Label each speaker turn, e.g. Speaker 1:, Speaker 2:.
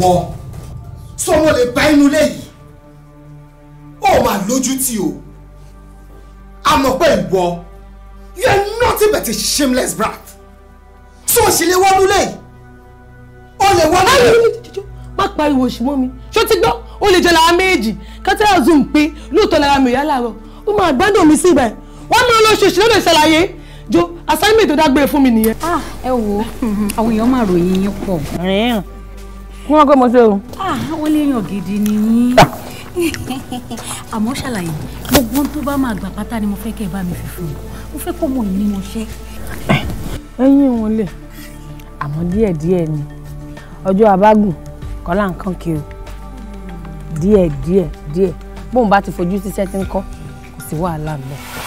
Speaker 1: ìwọ sọmọ lè bá inú ilé yìí ó máa lójú tì o àmọ́ pé ìwọ you are nothing but a shameless brat so sì lè wọnú lé yìí ó lè wọnú lé yìí.
Speaker 2: má pariwo òṣì mọ́ mi ṣó ti gbọ́ ó lè jẹ́ lára méjì kátàrà zoom pé lóòótọ́ lára mi ò yá láàárọ̀ ó máa gbádùn mi sí ibà ẹ̀ wọ́n mú olóṣooṣù ló lè ṣàlàyé jo assignment tó dágbére fún mi nìyẹn.
Speaker 3: ẹ wo àwọn èèyàn máa ròyìn yín pọ̀.
Speaker 2: rìn kí wọ́n gbé mo ṣe o.
Speaker 3: wọ́n léèyàn gidi ni yín àmọ́ ṣàlàyé gbogbo ohun tó bá máa gbà pátá ni mo fẹ́ kẹ́ ẹ bá mi fi fún un mo fẹ́ kó mọ̀ yín ní mo ṣẹ́.
Speaker 2: ẹ̀yin wọn lè àmọ́ díẹ̀ díẹ̀ ni ọjọ́ abágùn kọ́lá nǹkan kiri díẹ̀ díẹ̀ díẹ̀ bóun bá ti fojú sí sẹ́tí ńkọ́ kò sí wàhálà ńbẹ̀.